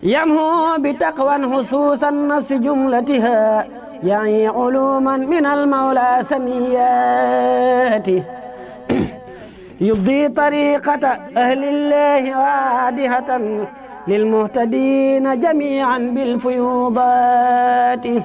يمهو بتقوى خصوص النص جملتها يعني علوما من المولى سنياته يبدي طريقة أهل الله وادهة للمهتدين جميعا بالفيوضات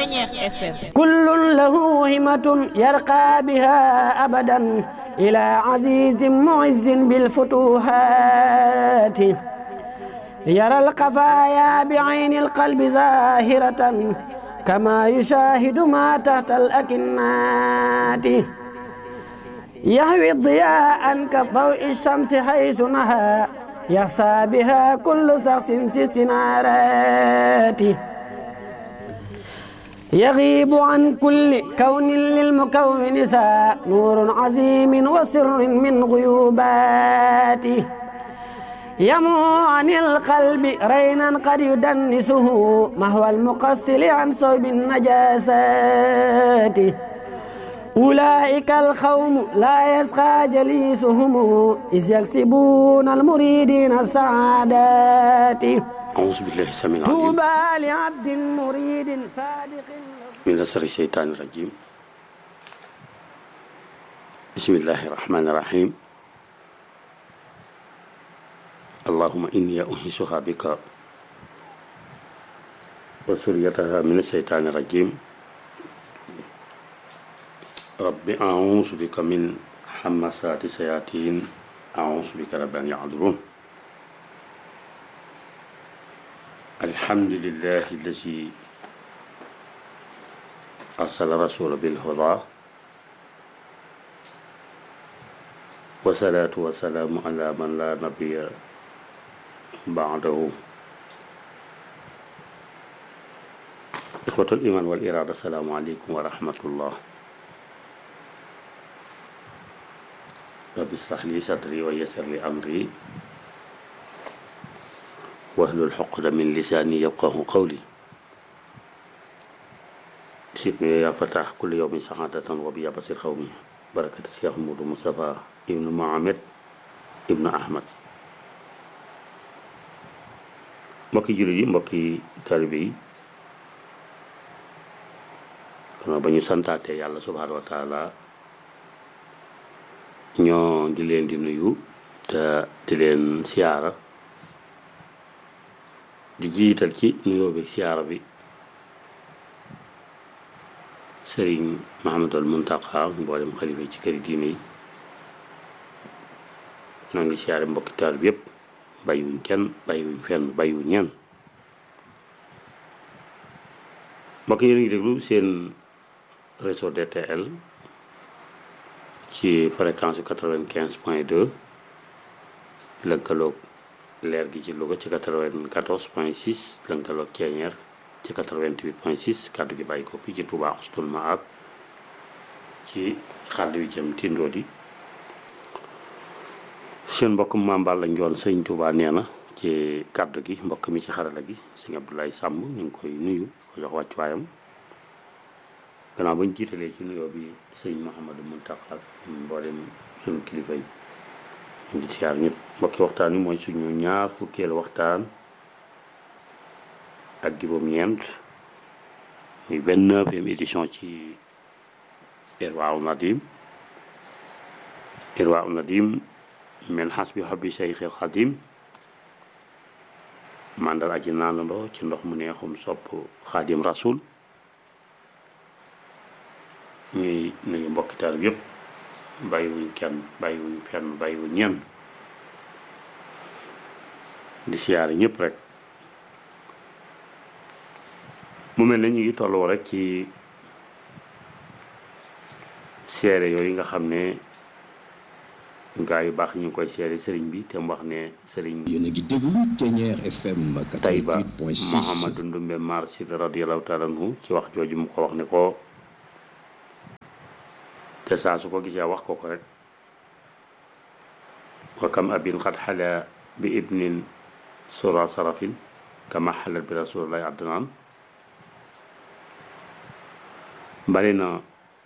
كل له همة يرقى بها أبدا إلى عزيز معز بالفتوحات يرى القفايا بعين القلب ظاهرة كما يشاهد ما تحت الأكنات يهوي الضياء كضوء الشمس حيث نهى يخشى بها كل شخص في استنارات يغيب عن كل كون للمكون سا نور عظيم وسر من غيوباته يمو عن القلب رينا قد يدنسه مهوى المقصل عن صوب النجاسات أولئك القوم لا يسقى جليسهم إذ يكسبون المريدين السعادات أعوذ بالله السميع العليم طوبى لعبد مريد صادق من نصر الشيطان الرجيم بسم الله الرحمن الرحيم اللهم إني أنهشها بك وسريتها من الشيطان الرجيم رب أعوذ بك من حمسات الشياطين أعوذ بك رب أن يحضرون الحمد لله الذي أرسل رسول بالهدى والصلاة والسلام على من لا نبي بعده إخوة الإيمان والإرادة السلام عليكم ورحمة الله رب اشرح لي صدري ويسر لي أمري واحلل عقدة من لساني يفقه قولي سيدنا يا فتح كل يوم سعادة وبيا بصير قومي بركة الشيخ محمود مصطفى ابن محمد ابن أحمد mbokki jullit yi mbokki taalibe yi kon ba ñu santaate yàlla subhaanahu wa taala ñoo di leen di nuyu te di leen siyaara di jiital ci nuyoo bi siyaara bi sëriñ Mahamadul Muntaqa mboolem xalifa yi ci këri diine yi noo ngi siyaare mbokki taal bi yépp bàyyiwuñ kenn bàyyiwuñ fenn bàyyiwuñ ñenn mbokk yi ngi déglu seen réseau DTL ci fréquence quatre-vingt-quinze point deux lënkaloog leer gi ci Louga ci quatre-vingt-quatorze point six lënkaloog Ceeñeer ci quatre-vingt-huit point six kàddu gi bàyyi ko fii ci Touba Oustoul Mahab ci xàll wi jëm tindoo di seen mbokk Mame Balla Ndione sëñ Touba nee na ci kàddu gi mbokk mi ci xarala gi sëñ Abdoulaye Samb ñu ngi koy nuyu ko jox wàccuwaayam gannaaw ba ñu jiitalee ci nuyoo bi sëñ Mouhamadou Mountakha ak mboolem suñu kilifa yi ñu ngi siyaar ñëpp mbokki waxtaan wi mooy suñu ñaar fukkeelu waxtaan ak juróom-ñeent muy vingt-neuvième édition ci Irwaa Nadim Irwaa Nadim min hasbi hobbi Seyxil Xadim mandal aji naanandoo ci ndox mu neexum sopp Xadim Rasul ñuy nuyu mbokki taal yëpp bàyyiwuñ kenn bàyyiwuñ fenn bàyyiwuñ ñenn di siyaare ñëpp rek mu mel ne ñu ngi tolloo rek ci seere yooyu nga xam ne gaa yu baax ñu ngi koy seere sëriñ bi te mu wax ne sëriñ yéen a ngi déglu Thiéniere FM Tayba 88.6 Mouhamadou Ndumbe Mar Sid radiyallahu taala anhu ci wax jooju mu ko wax ne ko te saa su ko gisee wax ko ko rek wa kam abin xad xala bi ibnin sura sarafin kama xalat bi rasulillahi adnaan bari na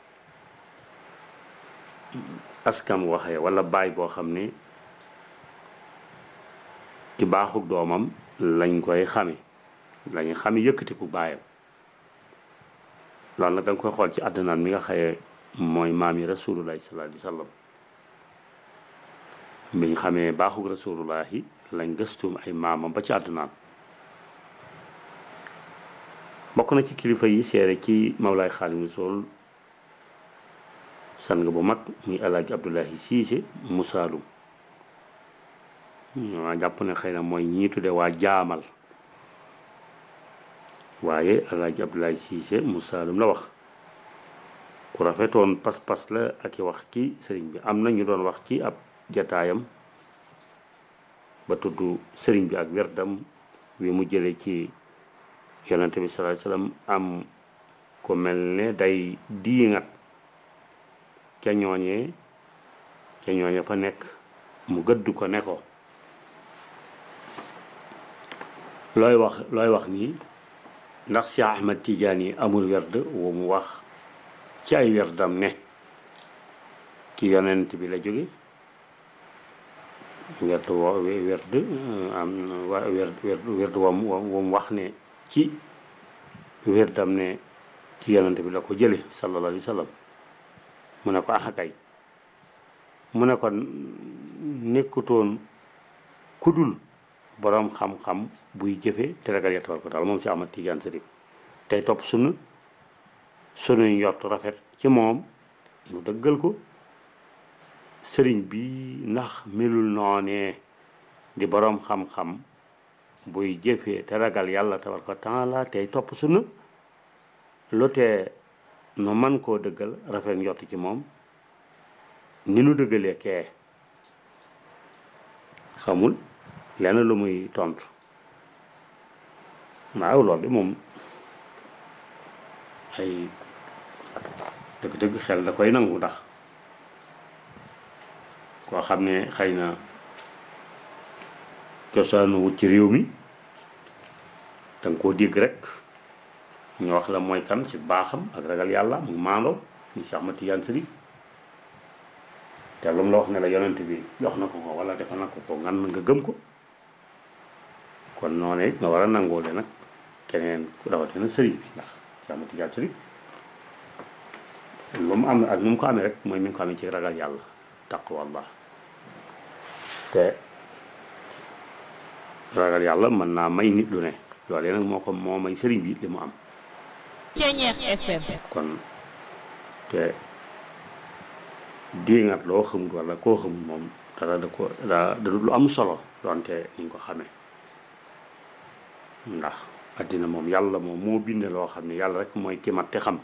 askam waxee wala baay boo xam ne ci baaxug doomam lañ koy xame lañuy xame yëkkatiku baayam loolu nag da nga koy xool ci àddinaan mi nga xaye mooy maam yi rasulullahi sallallahu alayhi wa sallam biñ xamee baaxug rasulullahi lañ gëstum ay maamam ba ci àddinaan bokk na ci kilifa yi seere ci Mawlaay Xaadimu Rasuul san nga bu mag muy alaaji Abdullahi Siise mu Saalum waa jàpp ne xëy na mooy ñii tudde waa jaamal waaye alaaji Abdullahi Siise mu Saalum la wax ku rafetoon pas-pas la ak i wax ci sëriñ bi am na ñu doon wax ci ab jataayam ba tudd sëriñ bi ak werdam wi mu jële ci yonente bi sallallahu alayhi wasallam am ko mel ne day diingat ca ñooñee ca ñooñe fa nekk mu gëdd ko ne ko looy wax looy wax nii ndax Cheikh Ahmad Tidiane yi amul werd wu mu wax ci ay werdam ne ci yonent bi la jóge werd wo werd am wa werd werd wam wam wax ne ci werdam ne ci yonent bi la ko jële sallallahu alayhi wa sallam mu ne ko axakay mu ne ko nekkutoon kudul boroom xam-xam buy jëfe te ragal ya tabaraka taala moom si Ahmad Tijaan Sërif tey topp sunu sunuy njort rafet ci moom mu dëggal ko sëriñ bi ndax melul noonee di boroom xam-xam buy jëfee te ragal yàlla tabaraka taala tey topp sunu lu tee nu man koo dëggal rafet njort ci moom ni nu dëggalee kee xamul lenn lu muy tontu waaw loolu de moom ay dëgg-dëgg xel da koy nangu ndax koo xam ne xëy na cosaanu wut ci réew mi danga koo dégg rek ñu wax la mooy kan ci baaxam ak ragal yàlla mu maandoo ñu Cheikh Ahmad Tijaan Sërif te lu mu la wax ne la yonent bi jox na ko ko wala defal na ko ko ngan nga gëm ko kon noonu it nga war a nangoo de nag keneen ku rawatina sëriñ bi ndax Cheikh Ahmad Tijaan Sërif lu mu am ak nu mu ko amee rek mooy mi ngi ko amee ci ragal yàlla taqwallah te ragal yàlla mën naa may nit lu ne loolee nag moo ko moo may sëriñ bi li mu am Ceñeex FM kon te diingat loo xamul wala koo xamul moom dara da ko da da lu am solo donte ni nga ko xamee ndax addina moom yàlla moom moo binde loo xam ne yàlla rek mooy ki mat te xam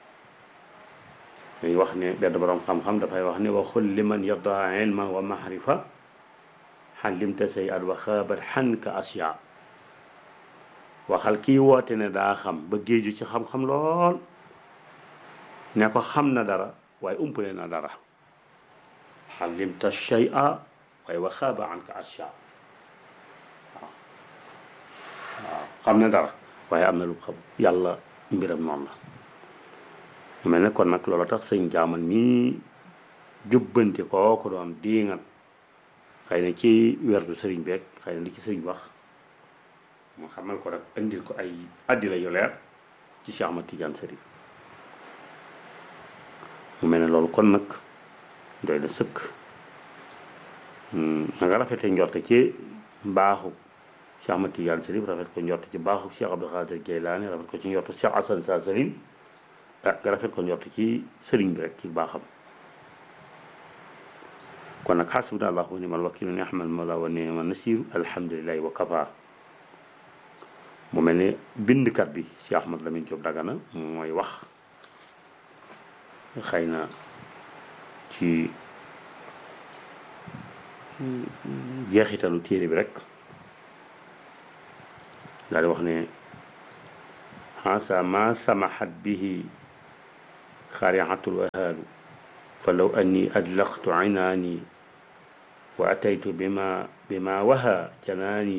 dañuy wax ne benn borom xam-xam dafay wax ne waxul liman yarda ilman wa mahrifa xalimta say at wa xaabat xanka asya waxal kii woote ne daa xam ba géeju ci xam-xam lool ne ko xam na dara waaye umpale na dara xalimta shay'a waaye wa xaaba anka asya waaw waaw xam na dara waaye am na lu xam yàlla mbiram noonu la mu mel ne kon nag loola tax sëñ jaamal mii jubbanti koo ko doon diingat xëy na ci werdu sëriñ beeg xëy na li ci sëriñ wax mu xamal ko rek indil ko ay addila yu leer ci Cheikh Ahmad Tidiane Sërif mu mel ne loolu kon nag doy na sëkk na nga rafete njorte ci mbaaxu Cheikh Ahmad Tidiane Sërif rafet ko njorte ci mbaaxu Cheikh Abdou Khadir Jeylaani rafet ko ci njorte Cheikh Hassan Sa Salim ah nga rafet ko njorte ci sëriñ bi rek ci baaxam kon nag xasbuna allahu wa ni'mal wakiil ni'mal mawla wa ni'man nasiir alhamdulillahi wa kafa mu mel ne bindkat bi Cheikh Ahmad Lamine Diop Dagana mooy wax xëy na ci jeexitalu téere bi rek daal di wax ne xasa ma samaxat bihi xariatul wahaalu fa law anni adlaqtu inaani wa ataytu bima bima waha janaani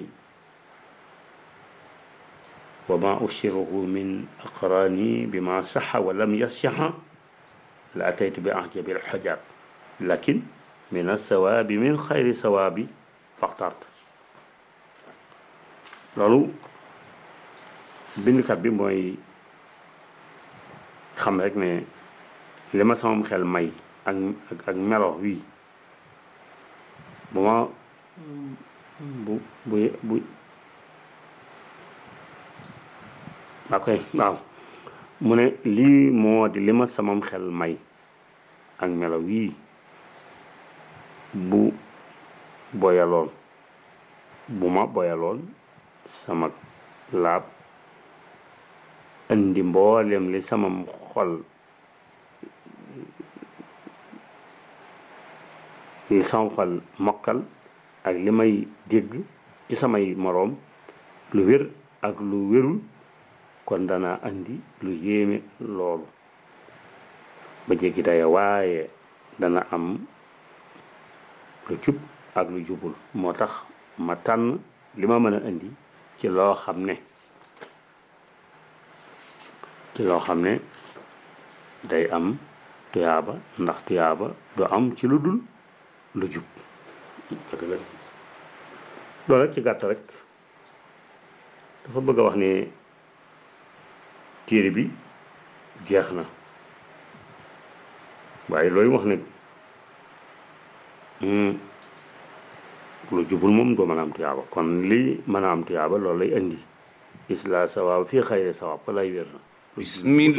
wa ma ushiruhu min aqraani bima saxa wa lam yasyaxa la ataytu bi ahjabi alxajaab lakin min alsawaabi min xayri sawaabi faxtart loolu bindkat bi mooy xam rek ne li ma samam xel may ak ak ak melo wii bu ma bu bu bu ok waaw mu ne lii moo di li ma samam xel may ak melo wii bu boyaloon bu ma boyaloon sama laab indi mboolem li samam xol li sama xol mokkal ak li may dégg ci samay moroom lu wér ak lu wérul kon dana andi lu yéeme loolu ba jéggi daya waaye dana am lu jub ak lu jubul moo tax ma tànn li ma mën a indi ci loo xam ne ci loo xam ne day am tuyaaba ndax tuyaaba du am ci lu dul lu jub loolu rek ci gàtt rek dafa bëgg a wax ne téere bi jeex na waaye looy wax ne lu jubul moom doo mën a am tuyaaba kon li mën a am tuyaaba loolu lay indi isla sawaab fii xayri sawaab fa lay wér na بسم